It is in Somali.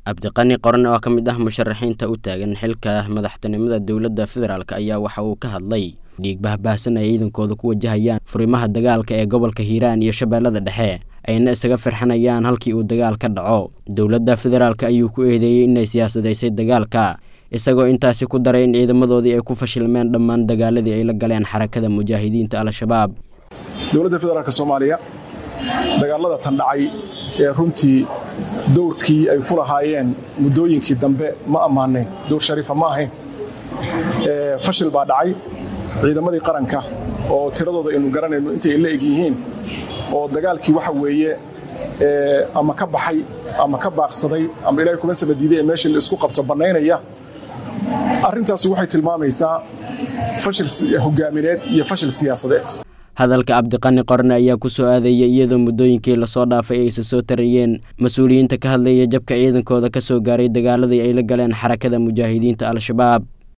cabdiqani qoran oo ka mid ah musharaxiinta u taagan xilka madaxtinimada dowladda federaalk ayaa waxa uu ka hadlay dhiig bahbaahsan ay ciidankooda ku wajahayaan furimaha dagaalka ee gobolka hiiraan iyo shabeellada dhexe ayna isaga firxanayaan halkii uu dagaal ka dhaco dowladda federaalk ayuu ku eedeeyey inay siyaasadaysay dagaalka isagoo intaasi ku daray in ciidamadoodii ay ku fashilmeen dhammaan dagaaladii ay la galeen xarakada mujaahidiinta al-shabaab dowladda federaalk soomaaliya dagaalada tan dhacay ee runtii dowrkii ay ku lahaayeen muddooyinkii dambe ma ammaanayn dowr shariifa ma ahayn fashil baa dhacay ciidamadii qaranka oo tiradooda aynu garanayno intay la eg yihiin oo dagaalkii waxa weeye ama ka baxay ama ka baaqsaday ama ilahay kuma sabadiiday ee meeshii la isku qabto bannaynaya arrintaasi waxay tilmaamaysaa fashil hogaamineed iyo fashil siyaasadeed hadalka cabdiqani qorne ayaa ku soo aadayay iyadoo muddooyinkii lasoo dhaafay aysa soo tarayeen mas-uuliyiinta ka hadlaya jabka ciidankooda ka soo gaaray dagaaladii ay la galeen xarakada mujaahidiinta al-shabaab